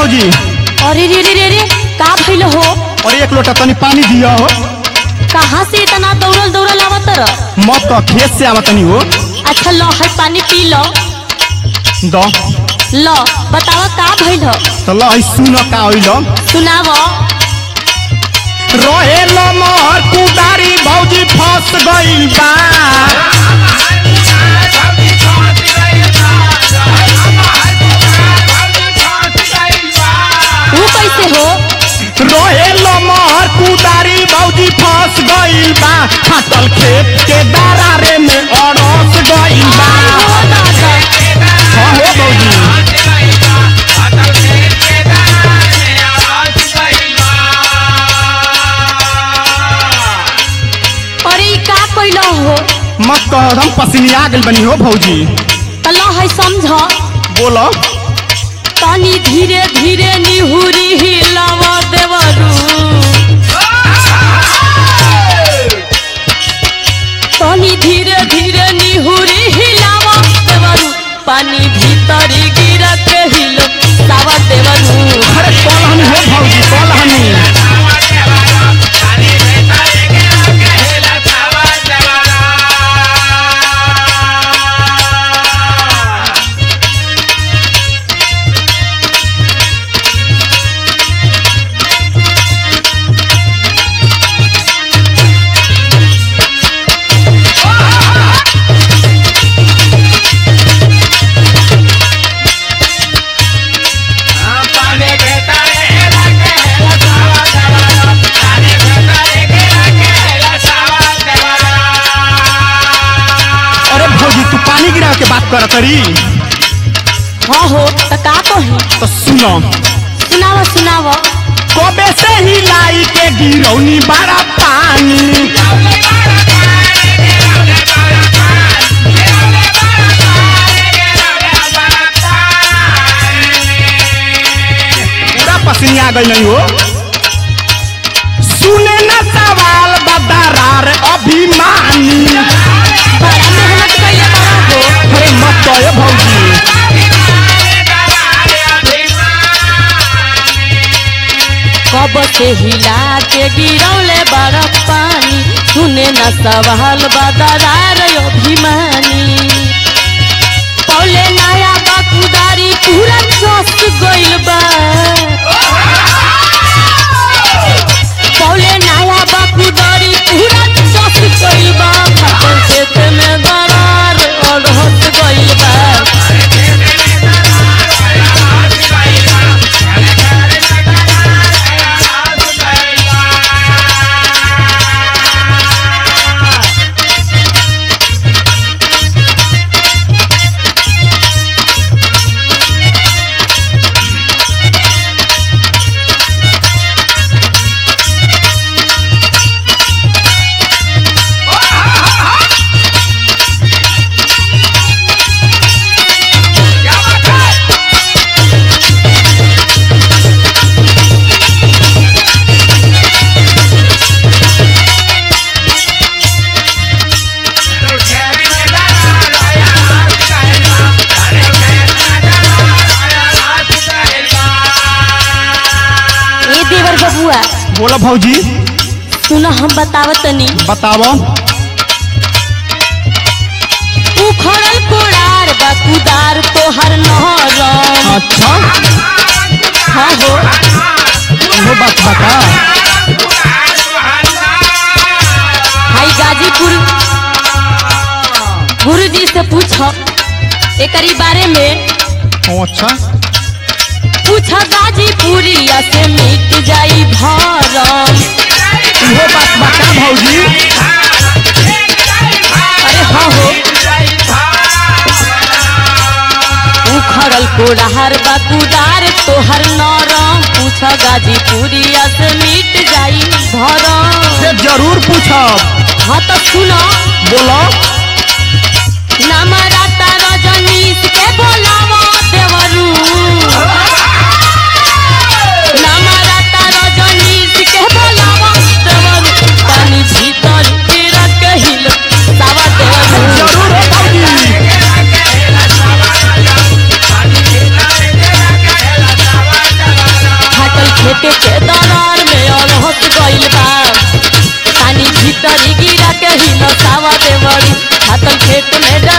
भौजी अरे रे रे रे रे का भइल हो और एक लोटा तनी पानी दिया हो कहाँ से इतना दौड़ल दौड़ल आवत र मत तो खेत से आवा तनी हो अच्छा लो है पानी पी लो द लो बतावा का भइल हो तो ल सुन का होइल सुनाव रहे मोहर कुदारी भौजी फंस गइल बा वो कैसे हो रहे मोहर कुदारी भौजी फंस गइल बा फाटल खेत के दरारे में अड़स गइल बा हो दादा हाँ हो भौजी अरे ई का कइल हो मत कह हम पसीनिया गेल बनी हो भौजी त लो है समझ बोलो तनी धीरे धीरे निहुरी हिलाव देवरू तनी धीरे धीरे निहुरी हिलाव देवरू पानी भीतरी गिर के हिलो सावा देवरू अरे कल हनी हो भौजी कल हनी अरे भौजी तू पानी गिरा के बात कर करी हाँ हो त का कही तो सुनो सुनाव सुनाव कबे से ही लाई के गिरौनी बड़ा पानी पूरा पसीना गई नहीं हो सुने न सवाल बदरार अभिमानी बड़ा मेहनत कइले बड़ा हो अरे मत कहे भौजी कब से हिला के गिरौले बरफ पानी सुने न सवाल बदरार अभिमानी पौले नया बकुदारी पूरा चस गइल बा पौले नया बकुदारी पूरा चस गइल बा फाटल खेत में दरार अड़हत गइल बा ए देवर बबुआ बोलो भौजी सुनो हम बतावतनी बताओ उखड़ल कोड़ार बकुदार तोहर नहरम अच्छा हाँ हो वो बात बता हाई गाजीपुर गुरु जी से पूछो एकरी बारे में ओ, अच्छा पूछ गाजीपुरिया से मिट जाई भरम वो बात बता भौजी अरे हाँ हो उखड़ल कोड़ार बकुदार तोहर नरम पूछ गाजीपुरिया से मिट जाई भरम से जरूर पूछब हाँ तो सुनो बोलो नमरता रजनीश के बोलावा देवरू नमरता रजनीश के बोलावा देवरू पानी भीतर गिरा के हिल सावा देवरू जरूर हो भौजी फाटल खेत में